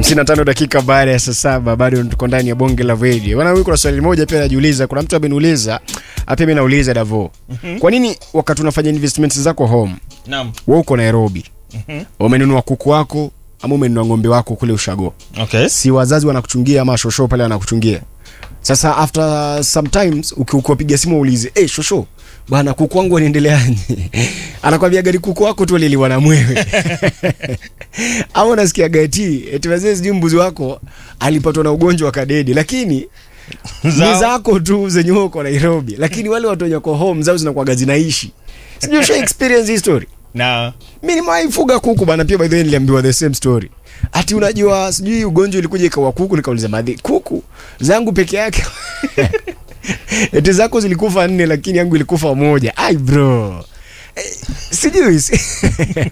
55 dakika baada ya saa saba bado tuko ndani ya bonge la radio bwana huyu kuna swali moja pia najiuliza kuna mtu ameniuliza hata mimi nauliza davo kwa nini wakati unafanya investments zako home Naam. wewe uko nairobi umenunua kuku wako ama umenunua ng'ombe wako kule ushago Okay. si wazazi wanakuchungia ama shosho pale wanakuchungia sasa after sometimes uki- ukiwapiga simu uulize hey, shosho bwana kuku wangu wanaendeleaje anakwambia gari kuku wako tu aliliwa na mwewe ama unasikia gati eti wazee sijui mbuzi wako alipatwa na ugonjwa wa kadedi lakini ni Zao. zako tu zenye wewe uko nairobi lakini wale watu wenye wako home zao zinakuwaga zinaishi sijui usha experience hii story Na mi nimewaifuga kuku bana pia by the way niliambiwa the same story ati unajua sijui ugonjwa ulikuja ikawa kuku nikauliza madhi kuku zangu peke yake eti zako zilikufa nne lakini yangu ilikufa moja ai bro eh, sijui si-